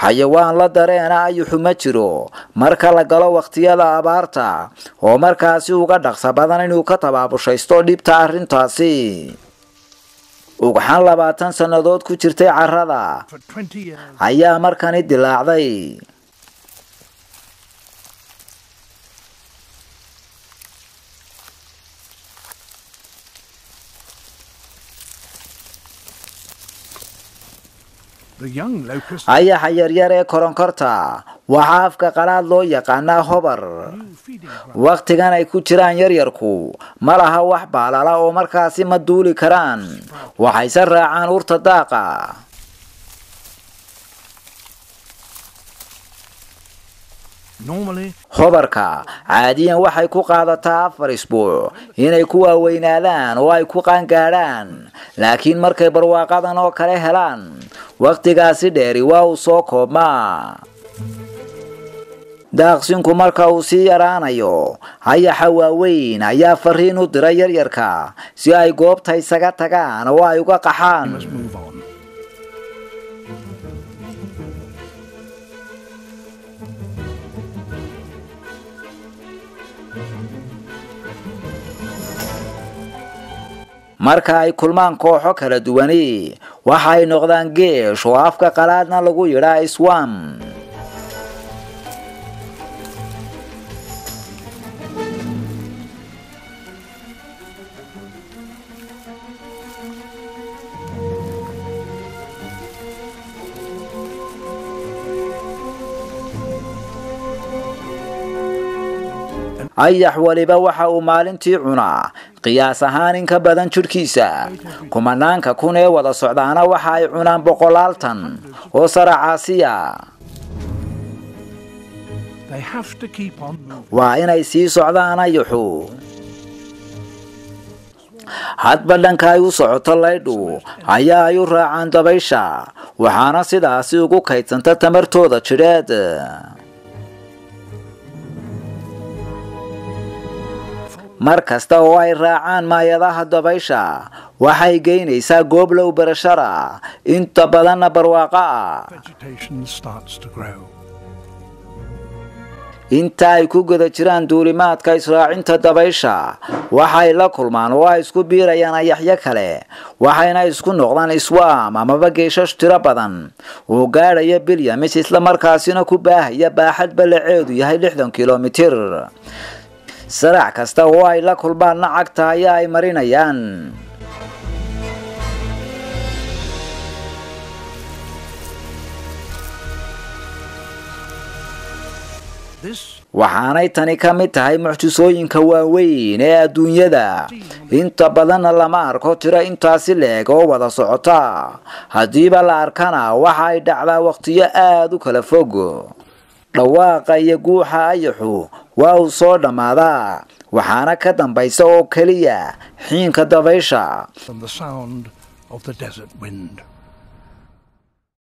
xayawaan la dareena ayuxu ma jiro marka la galo wakhtiyada abaarta oo markaasi uga dhaqsa badan inuu ka tabaabushaysto dhibta arrintaasi ugxan labaatan sannadood ku jirtay carrada ayaa markani dilaacday ayaxa yaryar ee koronkorta waxaa afka qalaad loo yaqaanaa hobar wakhtigan ay ku jiraan yaryarku ma laha wax baalala oo markaasi ma duuli karaan waxayse raacaan urta daaqa hobarka caadiyan waxay ku qaadataa afar isbuuc inay ku waaweynaadaan oo ay ku qaangaadhaan laakiin markay barwaaqadan oo kale helaan wakhtigaasi dheeri waa uu soo koobmaa daaqsinku marka uu sii yaraanayo hayaxa waaweyn ayaa fariin u diray yaryarka si ay goobta isaga tagaan oo ay uga qaxaan marka ay kulmaan kooxo kala duwani waxa ay noqdaan geesh oo afka qalaadna lagu yidhaa swam ayax weliba waxa uu maalintii cunaa qiyaas ahaan in ka badan jidhkiisa kumanaanka kun ee wada socdaana waxa ay cunaan boqolaal tan oo saracaasiya waa inay sii socdaan ayaxu hadba dhanka ay u socoto laydhu ayaa ay u raacaan dabaysha waxaana sidaasi ugu kaydsanta tamartooda jidheed mar kasta oo ay raacaan maayadaha dabaysha waxay geynaysaa goob low barashara inta badanna barwaaqo ah inta ay ku guda jiraan duulimaadka israacinta dabaysha waxay la kulmaan oo ay isku biirayaan ayaxyo kale waxayna isku noqdaan iswaam amaba geeshash tiro badan oo gaadhaya bilyamis islamarkaasina ku baahaya baaxad ballaceedu yahay lixdan kilomitir sarac kasta oo ay la kulmaanna cagta ayaa ay marinayaan waxaanay tani ka mid tahay mucjisooyinka waaweyn ee adduunyada inta badanna lama arko tiro intaasi leeg oo wada socota haddiiba la arkana waxa ay dhacdaa wakhtiyo aada u kala fog dhawaaqa iyo guuxa ayaxu waa uu soo dhammaadaa waxaana ka dambaysa oo keliya xiinka dabaysha and the sound of the desert wind.